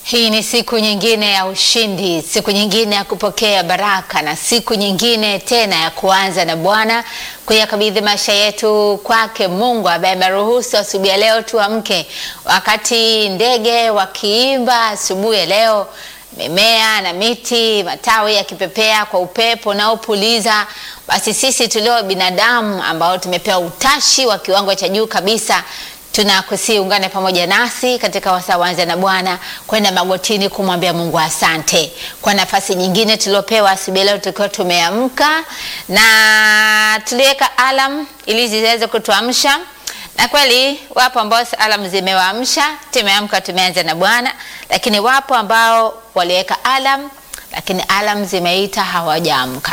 Hii ni siku nyingine ya ushindi, siku nyingine ya kupokea baraka na siku nyingine tena ya kuanza na Bwana, kuyakabidhi maisha yetu kwake Mungu ambaye ameruhusu asubuhi ya leo tuamke, wakati ndege wakiimba asubuhi ya leo, mimea na miti matawi yakipepea kwa upepo unaopuliza. Basi sisi tulio binadamu ambao tumepewa utashi wa kiwango cha juu kabisa tunakusi ungane pamoja nasi katika wasaa wanza na Bwana, kwenda magotini kumwambia Mungu asante kwa nafasi nyingine tuliopewa asubuhi leo, tukiwa tumeamka na tuliweka alam ili ziweze kutuamsha, na kweli wapo ambao alam zimewaamsha, tumeamka, tumeanza na Bwana, lakini wapo ambao waliweka alam, lakini alam zimeita hawajaamka.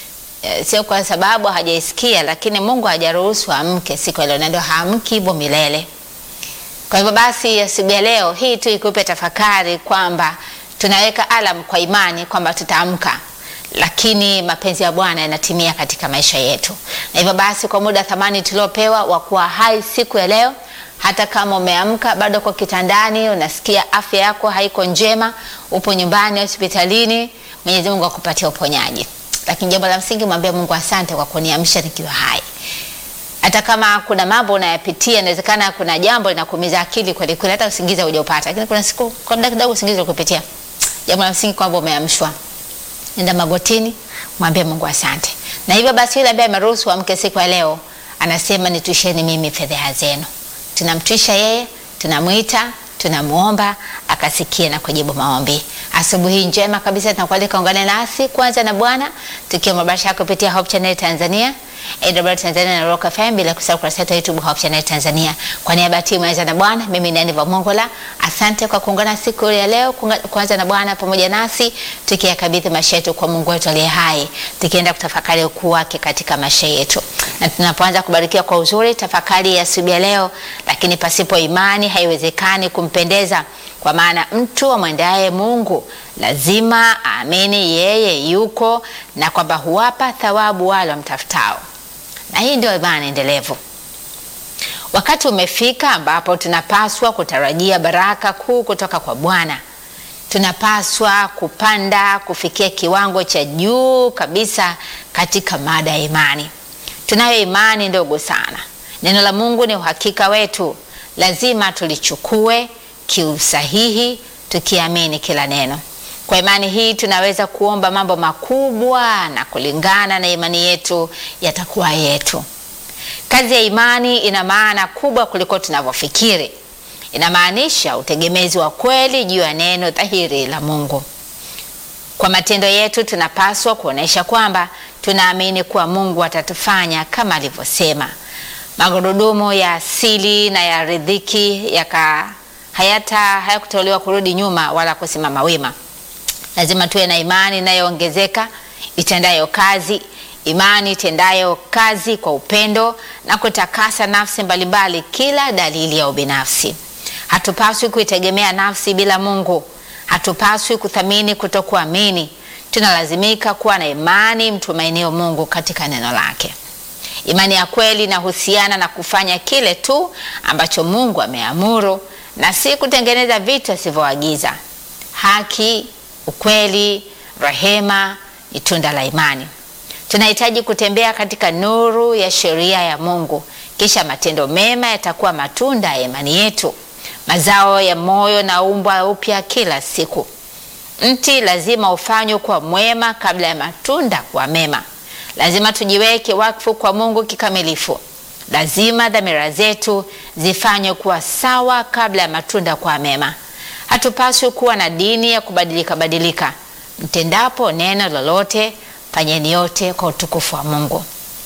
Sio kwa sababu hajaisikia, lakini Mungu hajaruhusu amke siku ya leo, na ndio haamki hivyo milele. Kwa hivyo basi, asubuhi ya leo hii tu ikupe tafakari kwamba tunaweka alam kwa imani kwamba tutaamka, lakini mapenzi ya Bwana yanatimia katika maisha yetu. Na hivyo basi, kwa muda thamani tuliopewa wa kuwa hai siku ya leo, hata kama umeamka bado kwa kitandani, unasikia afya yako haiko njema, upo nyumbani, hospitalini, Mwenyezi Mungu akupatia uponyaji lakini jambo la msingi mwambie Mungu asante kwa kuniamsha nikiwa hai. Hata kama kuna mambo unayapitia, inawezekana kuna jambo linakuumiza akili kweli kweli, hata usingizi hujapata, lakini kuna siku kwa muda kidogo usingizi ukupitia. Jambo la msingi kwamba umeamshwa, nenda magotini, mwambie Mungu asante. Na hivyo basi, yule ambaye ameruhusu amke siku ya leo anasema nitwisheni mimi fedheha zenu. Tunamtwisha yeye, tunamwita tunamuomba akasikie na kujibu maombi. Asubuhi njema kabisa, tunakualika ungane nasi kwanza na Bwana tukiwa mabasha kupitia Hope Channel Tanzania, AWR Tanzania na Rock FM, bila kusahau kurasa yetu YouTube Hope Channel Tanzania. Kwa niaba ya timu ya na Bwana, mimi ni Aniva Mongola. Asante kwa kuungana siku ya leo kwanza na Bwana pamoja nasi tukiyakabidhi maisha yetu kwa Mungu wetu aliye hai, tukienda kutafakari ukuu wake katika maisha yetu. Na tunapoanza kubarikiwa kwa uzuri tafakari ya asubuhi ya leo, lakini pasipo imani haiwezekani kumpendeza kwa maana mtu amwendaye Mungu lazima aamini yeye yuko na kwamba huwapa thawabu wale wamtafutao. Na hii ndio imani endelevu. Wakati umefika ambapo tunapaswa kutarajia baraka kuu kutoka kwa Bwana. Tunapaswa kupanda kufikia kiwango cha juu kabisa katika mada ya imani. Tunayo imani ndogo sana. Neno la Mungu ni uhakika wetu, lazima tulichukue kiusahihi tukiamini kila neno. Kwa imani hii tunaweza kuomba mambo makubwa na kulingana na imani yetu yatakuwa yetu. Kazi ya imani ina maana kubwa kuliko tunavyofikiri. Inamaanisha utegemezi wa kweli juu ya neno dhahiri la Mungu. Kwa matendo yetu tunapaswa kuonesha kwamba tunaamini kuwa Mungu atatufanya kama alivyosema. Magurudumu ya asili na ya riziki yaka hayata hayakutolewa kurudi nyuma wala kusimama wima. Lazima tuwe na imani inayoongezeka itendayo kazi, imani itendayo kazi kwa upendo na kutakasa nafsi mbalimbali kila dalili ya ubinafsi. Hatupaswi kuitegemea nafsi bila Mungu. Hatupaswi kuthamini kutokuamini. Tunalazimika kuwa na imani mtumainio Mungu katika neno lake. Imani ya kweli inahusiana na kufanya kile tu ambacho Mungu ameamuru na si kutengeneza vitu asivyoagiza. Haki, ukweli, rehema ni tunda la imani. Tunahitaji kutembea katika nuru ya sheria ya Mungu, kisha matendo mema yatakuwa matunda ya imani yetu. Mazao ya moyo na umbwa upya kila siku. Mti lazima ufanywe kuwa mwema kabla ya matunda kuwa mema. Lazima tujiweke wakfu kwa Mungu kikamilifu. Lazima dhamira zetu zifanywe kuwa sawa kabla ya matunda kuwa mema. Hatupaswi kuwa na dini ya kubadilika badilika. Mtendapo neno lolote, fanyeni yote kwa utukufu wa Mungu.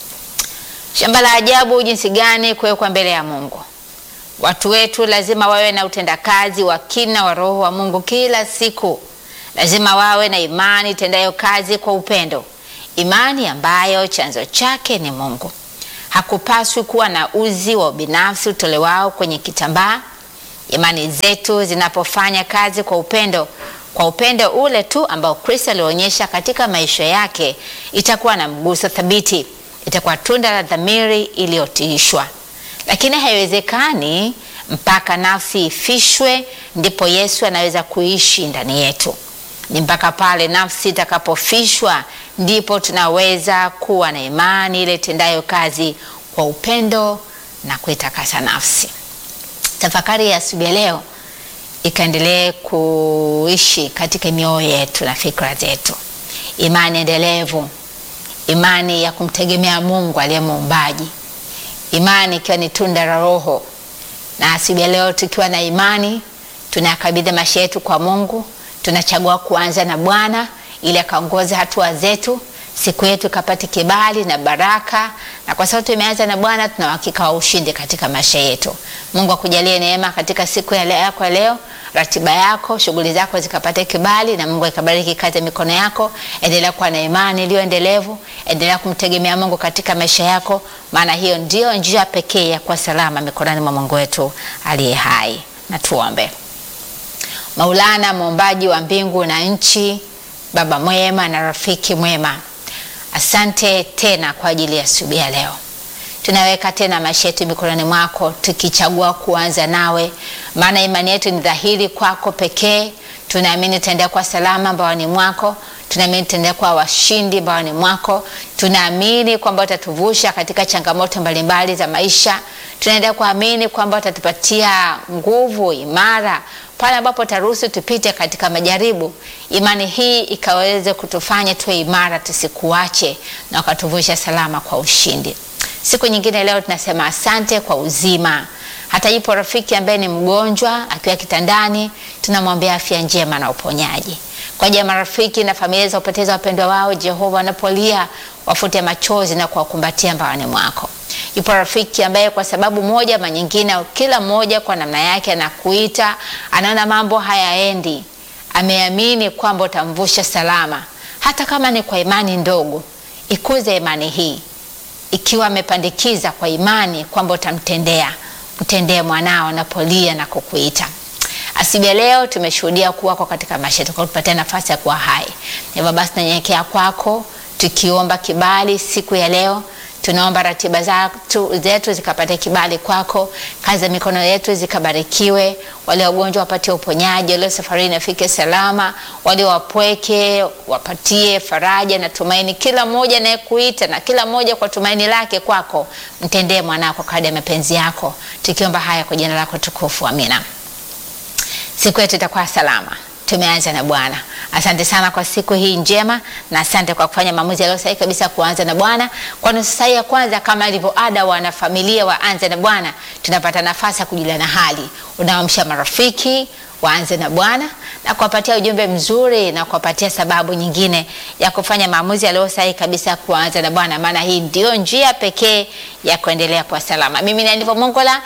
Shamba la ajabu jinsi gani kuwekwa mbele ya Mungu. Watu wetu lazima wawe na utendakazi wa kina wa Roho wa Mungu kila siku. Lazima wawe na imani itendayo kazi kwa upendo, imani ambayo chanzo chake ni Mungu. Hakupaswi kuwa na uzi wa ubinafsi utolewao kwenye kitambaa. Imani zetu zinapofanya kazi kwa upendo, kwa upendo ule tu ambao Kristo alionyesha katika maisha yake, itakuwa na mguso thabiti, itakuwa tunda la dhamiri iliyotiishwa. Lakini haiwezekani mpaka nafsi ifishwe, ndipo Yesu anaweza kuishi ndani yetu. Ni mpaka pale nafsi itakapofishwa ndipo tunaweza kuwa na imani ile tendayo kazi kwa upendo na kuitakasa nafsi. Tafakari ya asubuhi ya leo ikaendelee kuishi katika mioyo yetu na fikra zetu, imani endelevu, imani ya kumtegemea Mungu aliye muumbaji, imani ikiwa ni tunda la Roho. Na asubuhi ya leo tukiwa na imani, tunakabidhi maisha yetu kwa Mungu, tunachagua kuanza na Bwana ili akaongoze hatua zetu, siku yetu ikapate kibali na baraka, na kwa sababu tumeanza na Bwana, tuna uhakika wa ushindi katika maisha yetu. Mungu akujalie neema katika siku ya leo yako ya leo, ratiba yako, shughuli zako zikapate kibali, na Mungu akabariki kazi ya mikono yako. Endelea kuwa na imani iliyo endelevu, endelea kumtegemea Mungu katika maisha yako, maana hiyo ndio njia pekee ya kuwa salama mikononi mwa Mungu wetu aliye hai. Na tuombe. Maulana, muumbaji wa mbingu na nchi, Baba mwema na rafiki mwema, asante tena kwa ajili ya asubuhi ya leo. Tunaweka tena maisha yetu mikononi mwako, tukichagua kuanza nawe, maana imani yetu ni dhahiri kwako pekee. Tunaamini tutaendelea kwa salama mbaoni mwako, tunaamini tutaendelea kwa washindi mbaoni mwako, tunaamini kwamba utatuvusha katika changamoto mbalimbali za maisha. Tunaendelea kuamini kwamba utatupatia nguvu imara pale ambapo taruhusu tupite katika majaribu. Imani hii ikaweze kutufanya tuwe imara, tusikuache na ukatuvusha salama kwa ushindi. Siku nyingine leo tunasema asante kwa uzima. Hata yupo rafiki ambaye ni mgonjwa akiwa kitandani, tunamwambia afya njema na uponyaji. Kwa ajili ya marafiki na familia za kupoteza wapendwa wao, Jehova, wanapolia wafute machozi na kuwakumbatia mbaoni mwako. Yupo rafiki ambaye kwa sababu moja ama nyingine, kila mmoja kwa namna yake anakuita, anaona mambo hayaendi, ameamini kwamba utamvusha salama, hata kama ni kwa imani ndogo. Ikuze imani hii, ikiwa amepandikiza kwa imani kwamba utamtendea, mtendee mwanao anapolia na kukuita. Asubuhi ya leo tumeshuhudia kuwako katika maisha yetu, kutupatia nafasi ya kuwa hai. Hivyo basi tunanyenyekea kwako tukiomba kibali siku ya leo tunaomba ratiba zetu, zetu zikapate kibali kwako, kazi za mikono yetu zikabarikiwe, wale wagonjwa wapatie uponyaji, wale safarini afike salama, wale wapweke wapatie faraja na tumaini, kila mmoja anayekuita na kila mmoja kwa tumaini lake kwako, mtendee mwanako kadri ya mapenzi yako, tukiomba haya kwa jina lako tukufu, amina. Siku yetu itakuwa salama. Tumeanza na Bwana. Asante sana kwa siku hii njema, na asante kwa kufanya maamuzi yaliyo sahihi kabisa kuanza na Bwana. Kwa nusu saa ya kwanza, kama ilivyo ada, wana familia waanze na Bwana, tunapata nafasi ya kujuliana hali, unaamsha marafiki waanze na Bwana na kuwapatia ujumbe mzuri na kuwapatia sababu nyingine ya kufanya maamuzi yaliyo sahihi kabisa kuanza na Bwana, maana hii ndio njia pekee ya kuendelea kwa salama. Mimi ni Anivo Mongola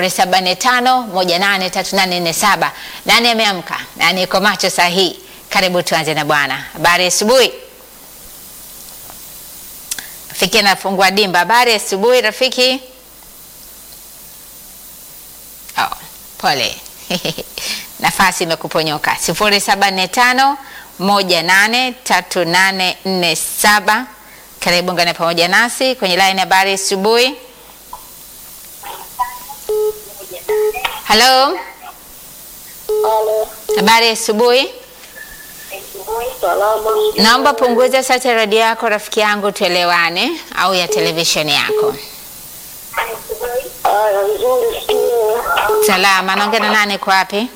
0745183847. Nani ameamka? Nani iko macho sahihi? Karibu tuanze na Bwana. Habari asubuhi. Rafiki anafungua dimba. Habari asubuhi rafiki. Oh, pole nafasi imekuponyoka. sifuri saba nne tano moja nane tatu nane nne saba. Karibu ngane pamoja nasi kwenye line. Habari asubuhi. Halo, Halo, habari asubuhi. salama. Naomba punguza sauti ya redio yako rafiki yangu, tuelewane, au ya televisheni yako. Haya, nzuri sio? Salama, naongea na nani? Kwa wapi?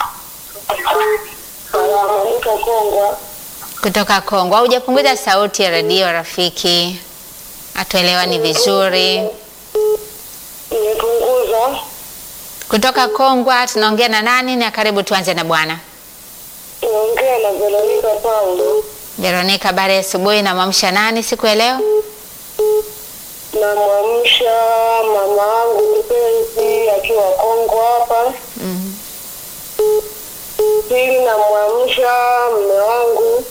Salama, niko Kongwa. Kutoka Kongo. Haujapunguza sauti ya redio rafiki, hatuelewani vizuri. Nimepunguza. Kutoka Kongwa tunaongea na nani? Na karibu tuanze na Bwana. Naongea na Veronica Paulo. Veronica, habari ya asubuhi. Namwamsha nani siku ya leo? Namwamsha mama yangu kipenzi akiwa Kongwa hapa. Mhm. Pili, namwamsha mme wangu,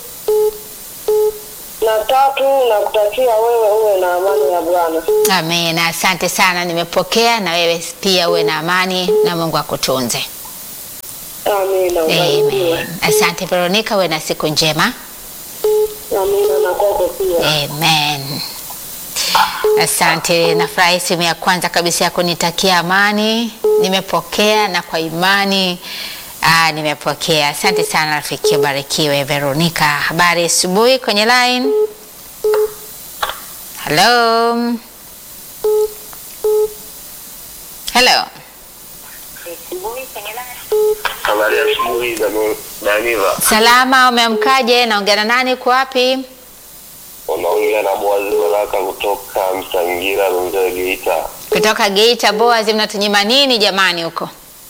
na tatu, nakutakia wewe uwe na amani ya Bwana. Amen, asante sana, nimepokea. Na wewe pia uwe na amani na Mungu akutunze. Amina, ubarikiwe. Amen. Asante Veronica, uwe na siku njema. Amina, na kwako pia. Amen. Asante, nafurahi simu ya kwanza kabisa ya kunitakia amani. Nimepokea na kwa imani aa, nimepokea. Asante sana rafiki, ubarikiwe. Veronica, habari asubuhi kwenye line. Hello, hello. Habari ya asubuhi Daniva, Salama, umeamkaje? Naongea na nani? Kwa wapi? unaongea na Boazi Baraka kutoka Msangira, Runzewe, Geita. Kutoka Geita. Boaz, mnatunyima nini jamani huko?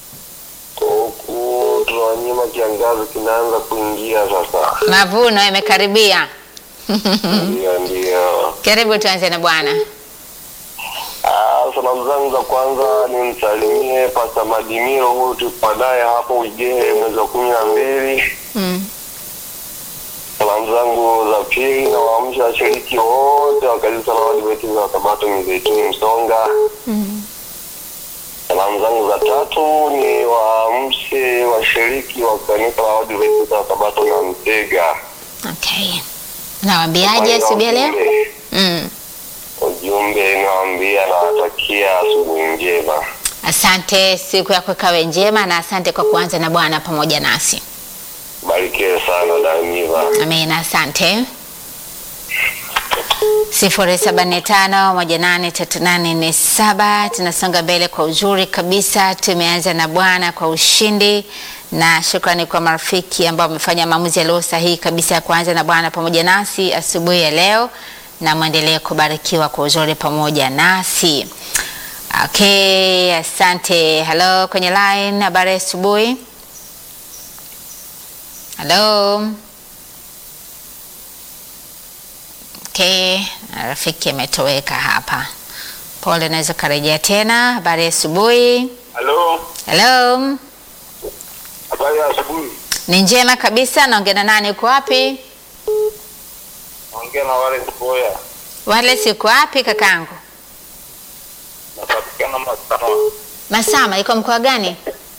Huku tunawanyima, kiangazi kinaanza kuingia sasa. Mavuno yamekaribia. Ndio, ndio. Karibu, tuanze na bwana. Ah, salamu zangu za kwanza nimsalimie Pasta Madimiro, huyu tulikuwa naye hapo Ujehe mwezi wa kumi na mbili. Mm. Salamu zangu za pili na waamsha washiriki wote wa kanisa la Waadventista wa Sabato Mizeituni Msonga. Salamu zangu za tatu ni waamshe washiriki wa kanisa la Waadventista wa Sabato na Mtega. Okay. Nawaambiaje asubuhi ya leo? Mm. Ujumbe nawaambia nawatakia asubuhi njema. Asante, siku yako ikawe njema na asante kwa kuanza na Bwana pamoja nasi. Barikiwe sana Daniva. Amina, asante. sifuri saba nne tano moja nane tatu nane nne saba. Tunasonga mbele kwa uzuri kabisa. Tumeanza na Bwana kwa ushindi, na shukrani kwa marafiki ambao wamefanya maamuzi yaliyo sahihi kabisa ya kuanza na Bwana pamoja nasi asubuhi ya leo, na mwendelee kubarikiwa kwa uzuri pamoja nasi. Okay, asante. Hello, kwenye line, habari ya asubuhi. Hello. Okay, rafiki ametoweka hapa. Pole, naweza karejea tena. Habari ya asubuhi. Halo, Hello. habari ya asubuhi. Ni njema kabisa. Naongea na nani? Uko wapi? Naongea na wale Boya, Wale siku wapi kakangu? napatikana Masama, Masama iko mkoa gani?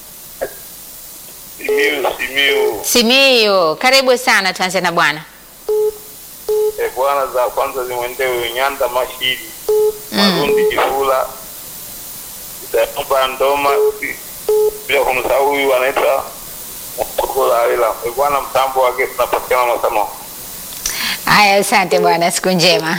Simiu, Simiu. Simiyu. Karibu sana, tuanze na Bwana. E, bwana za kwanza zimwendee Nyanda Mashiri, Marundi Jifula, Itaomba Ndoma, bila kumsahau huyu anaitwa Mkokola Aila. E, bwana mtambo wake tunapatikana Masama. Haya, asante bwana, siku njema.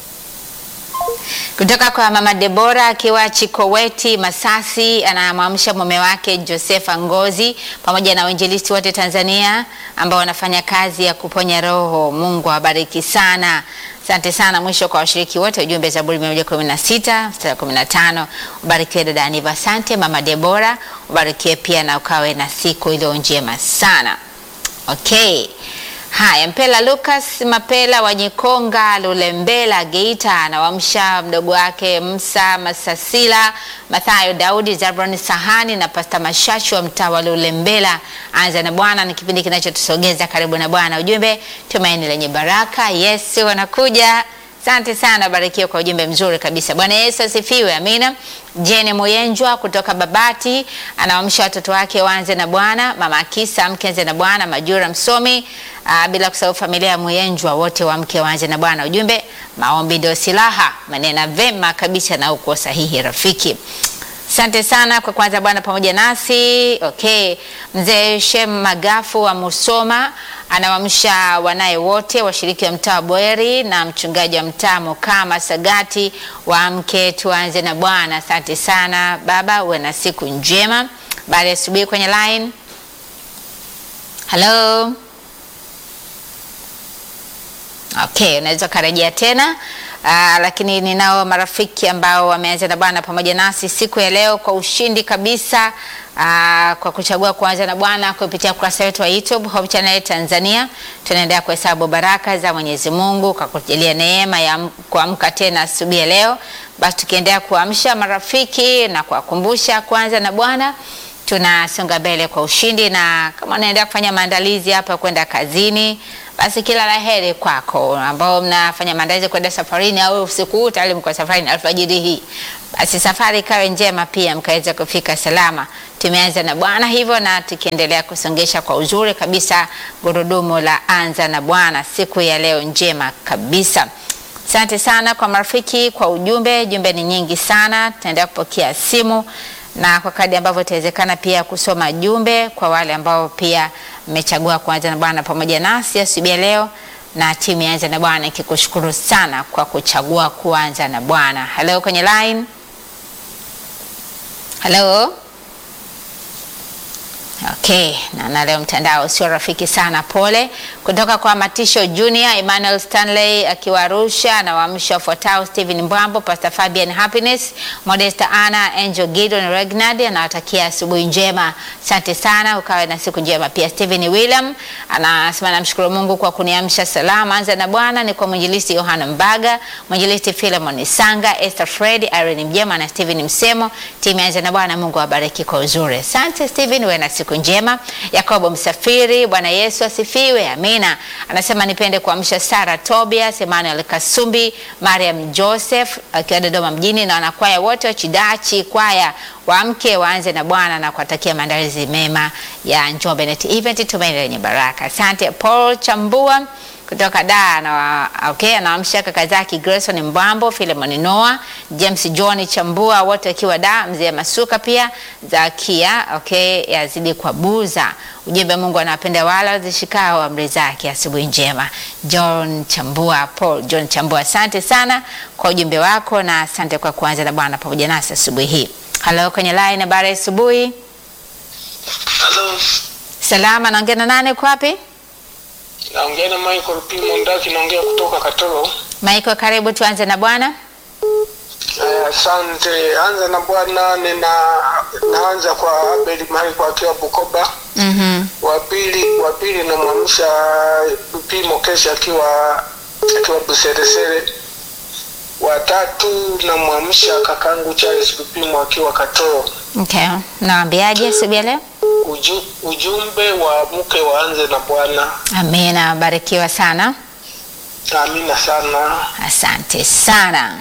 Kutoka kwa mama Debora akiwa Chikoweti Masasi, anamwamsha mume wake Josefa Ngozi pamoja na wainjilisti wote Tanzania ambao wanafanya kazi ya kuponya roho. Mungu awabariki sana. Asante sana. Mwisho kwa washiriki wote, ujumbe Zaburi 116 mstari wa 15. Ubarikiwe dada Aniva. Asante mama Debora, ubarikiwe pia na ukawe na siku iliyo njema sana. Okay. Haya, Mpela Lucas Mapela wa Nyikonga Lulembela Geita anawamsha mdogo wake Msa Masasila, Mathayo Daudi, Zabron Sahani na Pasta Mashachu wa mtaa wa Lulembela. Anza na Bwana ni kipindi kinachotusogeza karibu na Bwana. Ujumbe tumaini lenye baraka. Yesu anakuja. Asante sana, barikiwa kwa ujumbe mzuri kabisa. Bwana Yesu asifiwe, amina. Jene Moyenjwa kutoka Babati anawaamsha watoto wake waanze na Bwana, mama Akisa mke anze na Bwana, Majura msomi aa, bila kusahau familia ya Moyenjwa wote wamke waanze na Bwana. Ujumbe maombi ndio silaha, manena vema kabisa na uko sahihi rafiki. Asante sana kwa kwanza Bwana pamoja nasi. Okay, mzee Shem Magafu wa Musoma anawamsha wanaye wote washiriki wa mtaa wa Bweri na mchungaji wa mtaa Mukama Sagati, waamke tuanze na Bwana. Asante sana baba, uwe na siku njema. Baada ya asubuhi kwenye line. Hello. Okay, unaweza ukarejea tena. Uh, lakini ninao marafiki ambao wameanza na Bwana pamoja nasi siku ya leo kwa ushindi kabisa, uh, kwa kuchagua kuanza na Bwana kupitia ukurasa wetu wa YouTube Hope Channel Tanzania. Tunaendelea kuhesabu baraka za Mwenyezi Mungu kwa kujalia neema ya kuamka tena asubuhi ya leo. Basi tukiendelea kuamsha marafiki na kuwakumbusha kuanza na Bwana tunasonga mbele kwa ushindi, na kama unaendelea kufanya maandalizi hapa kwenda kazini, basi kila la heri kwako, ambao mnafanya maandalizi kwenda safarini au usiku huu tayari mko safarini alfajiri hii, basi safari ikawe njema, pia mkaweza kufika salama. Tumeanza na Bwana hivyo, na tukiendelea kusongesha kwa uzuri kabisa gurudumu la anza na Bwana siku ya leo njema kabisa. Asante sana kwa marafiki kwa ujumbe. Jumbe ni nyingi sana, tutaendelea kupokea simu na kwa kadri ambavyo itawezekana pia kusoma jumbe kwa wale ambao pia mmechagua kuanza na Bwana pamoja nasi asubuhi ya leo, na timu ya Anza na Bwana ikikushukuru sana kwa kuchagua kuanza na Bwana. Hello kwenye line. Hello. Okay, na, na leo mtandao sio rafiki sana, pole. Kutoka kwa Matisho Junior, Emmanuel Stanley akiwa Arusha na waamsha wafuatao: Stephen Mbwambo, Pastor Fabian Happiness, Modesta Anna, Angel Gideon Regnard anawatakia asubuhi njema. Asante sana, ukawe na siku njema. Pia Stephen William anasema namshukuru Mungu kwa kuniamsha salama. Anza na Bwana ni kwa mwinjilisti Yohana Mbaga, mwinjilisti Philemon Sanga, Esther Fred, Irene Mjema na Stephen Msemo. Timu ya Anza na Bwana, Mungu awabariki kwa uzuri. Asante Stephen, uwe na siku njema. Yakobo Msafiri, Bwana Yesu asifiwe, amina. Anasema nipende kuamsha Sara Tobias, Emmanuel Kasumbi, Mariam Joseph akiwa Dodoma mjini na wanakwaya wote wa Chidachi kwaya waamke waanze na Bwana na kuwatakia maandalizi mema ya Njombe Net Event, tumaini lenye baraka. Asante Paul Chambua kutoka Dar na okay, anaamsha kaka zake Grayson Mbambo, Philemon Noah, James John Chambua wote wakiwa Dar, mzee Masuka pia Zakia okay, yazidi kwa buza. Ujumbe Mungu anawapenda wala zishikao amri zake. Asubuhi njema. John Chambua, Paul John Chambua, asante sana kwa ujumbe wako na asante kwa kuanza na Bwana pamoja nasi asubuhi hii. Halo kwenye line, habari ya asubuhi. Halo, Salama, naongea na nani? Uko wapi? naongea na Michael P. Mondaki, naongea kutoka Katoro. Michael, karibu tuanze na Bwana. Eh, Asante. Anza na Bwana, nina naanza kwa Abel Michael akiwa Bukoba. Mhm. Wa pili wa pili namwamsha P. Mokeshi akiwa akiwa Buseresere. Wa tatu namwamsha kakangu Charles Lupimo akiwa Katoro. Okay. Naambiaje asubuhi ya leo? Uju, ujumbe wa mke waanze na Bwana. Amina, barikiwa sana. Amina sana. Asante sana.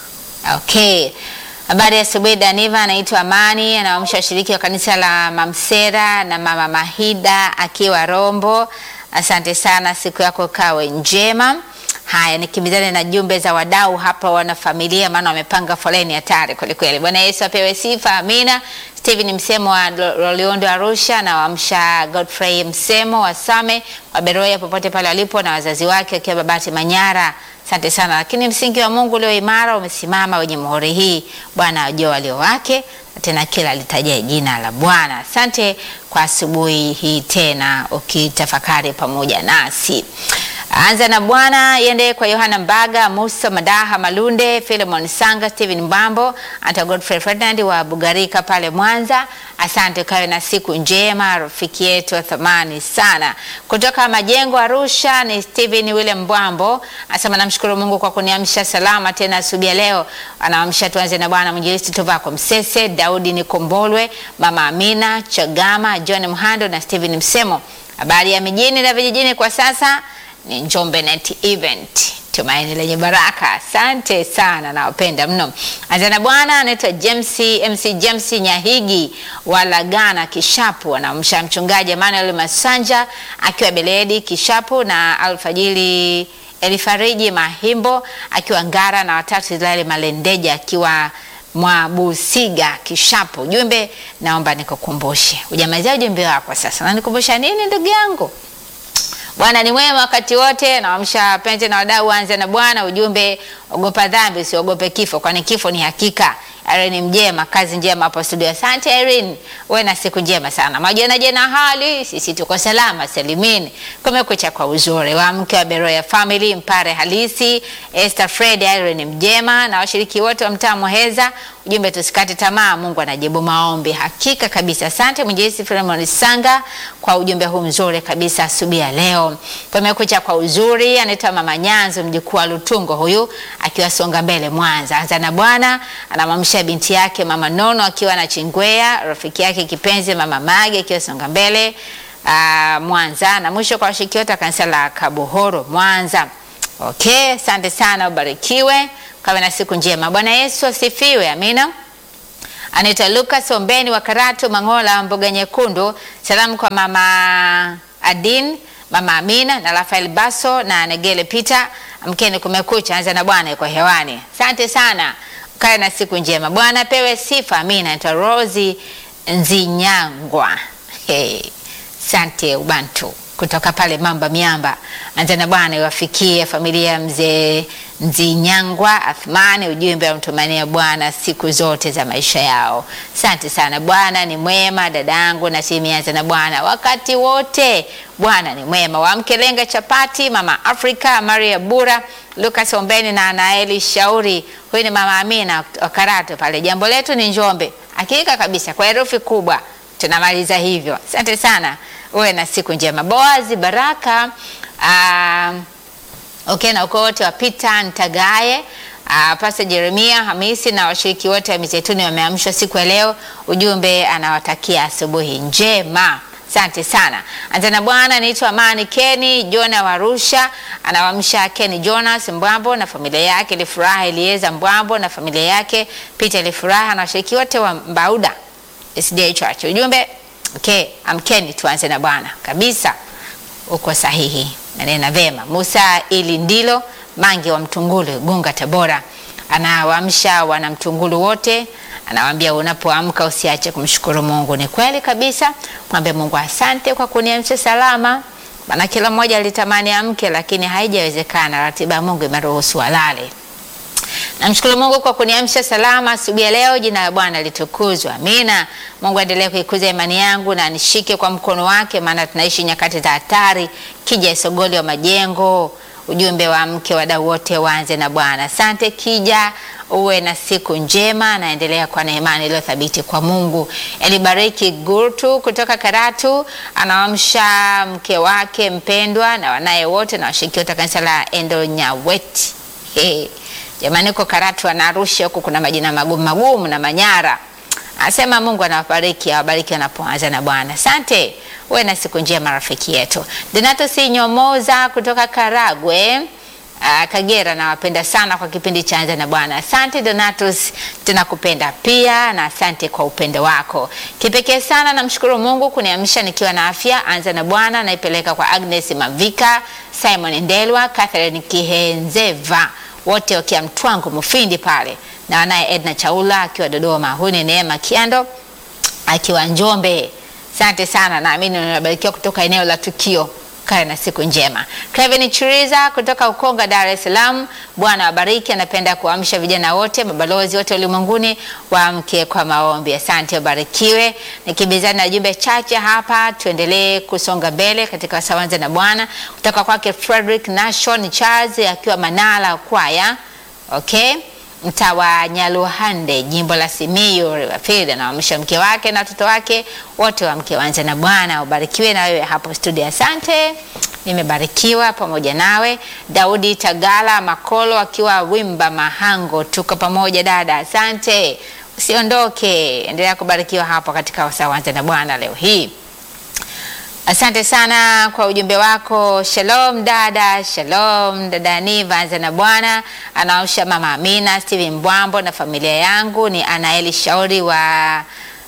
Okay. Habari ya asubuhi Daniva, anaitwa Amani, anawaamsha washiriki wa kanisa la Mamsera na Mama Mahida akiwa Rombo. Asante sana, siku yako kawe njema. Haya, nikimbizane na jumbe za wadau hapa, wana familia, maana wamepanga foleni hatari kwelikweli. Bwana Yesu apewe sifa, amina. Steven Msemo wa Lo- Loliondo Arusha na waamsha Godfrey Msemo wa Same wa Beroya popote pale walipo na wazazi wake akiwa Babati Manyara. Asante sana, lakini msingi wa Mungu ulio imara umesimama wenye muhuri hii. Bwana ajua walio wake, na tena kila litajia jina la Bwana. Asante kwa asubuhi hii tena, ukitafakari pamoja nasi. Anza na Bwana iende kwa Yohana Mbaga, Musa Madaha Malunde, Philemon Sanga, Steven Mbambo, hata Godfrey Ferdinand wa Bugarika pale Mwanza. Asante, kawe na siku njema, rafiki yetu wa thamani sana. Kutoka Majengo Arusha ni Steven William Mbwambo, anasema namshukuru Mungu kwa kuniamsha salama tena asubuhi ya leo. Anaamsha tuanze na Bwana mwinjilisti Tovako Msese, Daudi Nikombolwe, Mama Amina Chagama, John Mhando na Steven Msemo. Habari ya mijini na vijijini kwa sasa ni Njombe Net Event, tumaini lenye baraka. Asante sana, nawapenda mno. Anzana bwana anaitwa James MC James Nyahigi wa Lagana Kishapu, anamsha mchungaji Emmanuel Masanja akiwa Beledi Kishapu na alfajili Elifariji Mahimbo akiwa Ngara na watatu Israeli Malendeja akiwa Mwabusiga Kishapu. Ujumbe naomba nikukumbushe, ujamalizia ujumbe wako sasa, nanikumbusha nini ndugu yangu? Bwana ni mwema wakati wote, nawamsha penzi na wadau waanze na Bwana. Ujumbe, ogopa dhambi, usiogope kifo, kwani kifo ni hakika. Irene Mjema, kazi njema hapo studio. Asante Irene, uwe na siku njema sana. Majana jena hali, sisi tuko salama salimini. Kumekucha kwa uzuri wa mke wa Beroya Family, Mpare Halisi, Esther Fred, Irene Mjema na washiriki wote wa mtaa Muheza. Ujumbe, tusikate tamaa, Mungu anajibu maombi. Hakika kabisa. Asante Mwinjilisti Philemon Sanga kwa ujumbe huu mzuri kabisa asubuhi ya leo. Kumekucha kwa uzuri, anaitwa Mama Nyanzo, mjukuu wa Lutungo huyu akiwa Songa Mbele Mwanza. Anza na Bwana anamwamsha binti yake Mama Nono akiwa na Chingwea, rafiki yake kipenzi Mama Mage akiwa Songa Mbele uh, Mwanza, na mwisho kwa washiriki wote wa kanisa la Kabuhoro Mwanza. Okay, asante sana, ubarikiwe, kawe na siku njema. Bwana Yesu asifiwe, amina. Anaitwa Lucas Ombeni wa Karatu Mangola, mboga nyekundu. Salamu kwa mama Adin Mama Amina na Rafael Baso na Negele Peter. Amkeni kumekucha, anza na Bwana yuko hewani. Asante sana, kae na siku njema. Bwana pewe sifa. Amina. Naitwa Rosi Nzinyangwa. Hey. Sante Ubantu kutoka pale Mamba Miamba. Anza na Bwana iwafikie familia ya mzee Nzinyangwa Athmani, ujumbe wa mtumania Bwana siku zote za maisha yao. Asante sana, Bwana ni mwema dadangu, na timu Anza na Bwana wakati wote. Bwana ni mwema. Wamke lenga chapati, mama Afrika, Maria Bura, Lucas Ombeni na Anaeli Shauri. Huyu ni mama Amina wa Karatu pale. Jambo letu ni Njombe. Hakika kabisa kwa herufi kubwa tunamaliza hivyo. Asante sana, uwe na siku njema. Boazi Baraka uh, okay, na ukoo wote wa Peter Ntagaye uh, Pastor Jeremia Hamisi na washiriki wote wa Mizeituni wameamshwa siku ya leo. Ujumbe anawatakia asubuhi njema. Asante sana. Anza na Bwana, naitwa Amani Keni Jona wa Arusha, anawamsha Keni Jonas Mbwambo na familia yake, Ilifuraha Elieza Mbwambo na familia yake, Peter Ilifuraha na washiriki wote wa Mbauda SDA Church. Ujumbe okay, amkeni tuanze na Bwana kabisa. Uko sahihi, nanena vema. Musa ili ndilo Mangi wa Mtungulu Gunga Tabora anawaamsha wana Mtungulu wote, anawaambia unapoamka usiache kumshukuru Mungu. Ni kweli kabisa, mwambie Mungu asante kwa kuniamsha salama, maana kila mmoja alitamani amke, lakini haijawezekana. Ratiba ya Mungu imeruhusu alale. Namshukuru Mungu kwa kuniamsha salama asubuhi ya leo. Jina la Bwana litukuzwe, amina. Mungu aendelee kuikuza imani yangu na nishike kwa mkono wake, maana tunaishi nyakati za hatari. Kija Isogoli wa Majengo, ujumbe wa mke, wadau wote waanze na Bwana. Asante Kija, uwe na siku njema, naendelea kuwa na imani iliyo thabiti kwa Mungu. Elibariki Gurtu kutoka Karatu anawamsha mke wake mpendwa na wanaye wote na washiriki wote wa kanisa la Endo Nyaweti. Hey. Jamani, uko Karatu na Arusha huko kuna majina magumu magumu na Manyara. Anasema Mungu anawabariki, awabariki wanapoanza na Bwana. Asante, uwe na siku njema rafiki yetu. Donato si nyomoza kutoka Karagwe uh, Kagera, nawapenda sana kwa kipindi cha Anza na Bwana. Asante Donatus, tunakupenda pia na asante kwa upendo wako kipekee sana. Namshukuru Mungu kuniamsha nikiwa na afya. Anza na Bwana naipeleka kwa Agnes Mavika, Simon Ndelwa, Catherine Kihenzeva wote wakiwa Mtwango Mufindi pale na wanaye Edna Chaula akiwa Dodoma. Huyu ni Neema Kiando akiwa Njombe. Asante sana, naamini unabarikiwa kutoka eneo la tukio. Kae na siku njema. Kevin Chiriza kutoka Ukonga, Dar es Salaam. Bwana wabariki, anapenda kuamsha vijana wote, mabalozi wote ulimwenguni waamke kwa maombi. Asante, wabarikiwe. Nikibizana na jumbe chache hapa, tuendelee kusonga mbele katika wasawanza na Bwana kutoka kwake Frederick Nashon Charles akiwa Manala kwaya. Okay mtaa wa Nyaluhande jimbo la Simiyu Riverfield, anaamsha mke wake na watoto wake wote wa mke wanze na Bwana. Ubarikiwe na wewe hapo studio. Asante, nimebarikiwa pamoja nawe. Daudi Tagala Makolo akiwa Wimba Mahango, tuko pamoja dada, asante. Usiondoke, endelea kubarikiwa hapo katika wasawanze na Bwana leo hii. Asante sana kwa ujumbe wako. Shalom dada, shalom dada Niva, anza na Bwana. Anaosha mama Amina, Steven Mbwambo na familia yangu ni Anaeli Shauri wa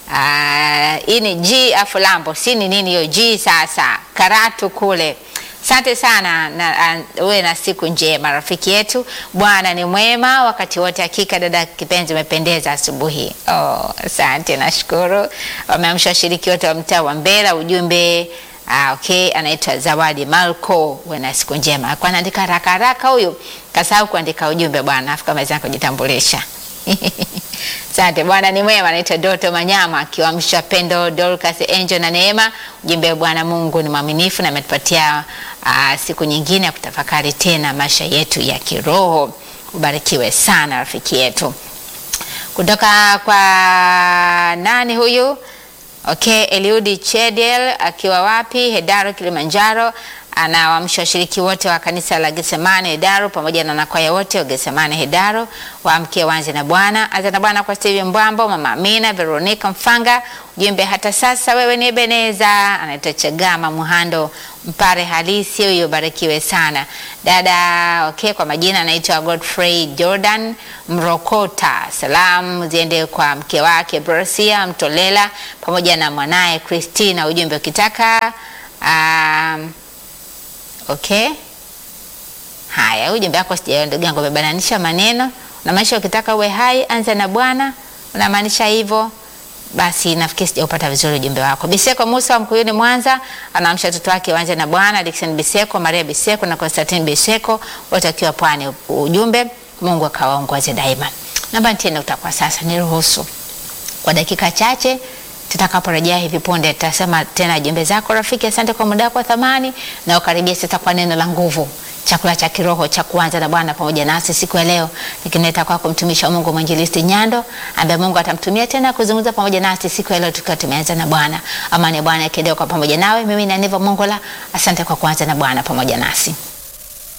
hii uh, ni G Afulambo, si ni nini hiyo G sasa, Karatu kule. Asante sana na uwe na siku njema rafiki yetu. Bwana ni mwema wakati wote. Hakika dada kipenzi, umependeza asubuhi. Oh, asante, nashukuru. Wameamsha washiriki wote wa mtaa wa Mbera, ujumbe Ah, okay, anaitwa Zawadi Malko. Uwe na siku njema. Kwa anaandika haraka haraka huyu, kasahau kuandika ujumbe bwana, afu kama kujitambulisha. Asante, Bwana ni mwema. Anaitwa Doto Manyama akiwamsha Pendo, Dorcas, Angel na Neema. Ujumbe, Bwana Mungu ni mwaminifu na ametupatia uh, siku nyingine ya kutafakari tena maisha yetu ya kiroho. Ubarikiwe sana rafiki yetu. Kutoka kwa nani huyu? Okay, Eliudi Chedel akiwa wapi? Hedaro, Kilimanjaro. Anawaamsha washiriki wote wa kanisa la Getsemane Hedaro pamoja na nakwaya wote wa Getsemane Hedaro waamke wanze na Bwana. Anza na Bwana kwa Steven Mbwambo, Mama Amina, Veronica Mfanga. Ujumbe hata sasa wewe ni Ebeneza. Anaitwa Chagama Muhando mpare halisi huyo, barikiwe sana dada. Okay, kwa majina anaitwa Godfrey Jordan Mrokota. Salamu ziende kwa mke wake Brosia Mtolela pamoja na mwanaye Christina. Ujumbe ukitaka um, Okay. Haya, ujumbe wako sijaelewa ndugu yangu, umebananisha maneno. Unamaanisha ukitaka uwe hai anza na Bwana, unamaanisha hivyo? Basi nafikiri sijaupata vizuri ujumbe wako. Biseko Musa wa Mkuyuni Mwanza anaamsha watoto wake waanze na Bwana, Dickson Biseko, Maria Biseko na Constantine Biseko wote wakiwa pwani. Ujumbe, Mungu akawaongoze daima. Namba tena utakuwa sasa, niruhusu kwa dakika chache tutakaporejea hivi punde tutasema tena jumbe zako rafiki. Asante kwa muda wako wa thamani, na ukaribia sasa kwa neno la nguvu, chakula cha kiroho cha kuanza na Bwana pamoja nasi siku ya leo, nikileta kwako mtumishi wa Mungu mwinjilisti Nyando, ambaye Mungu atamtumia tena kuzungumza pamoja nasi siku ya leo tukiwa tumeanza na Bwana. Amani ya Bwana ikiendelea kwa pamoja nawe. Mimi ni Aniva Mongola, asante kwa kuanza na Bwana pamoja nasi.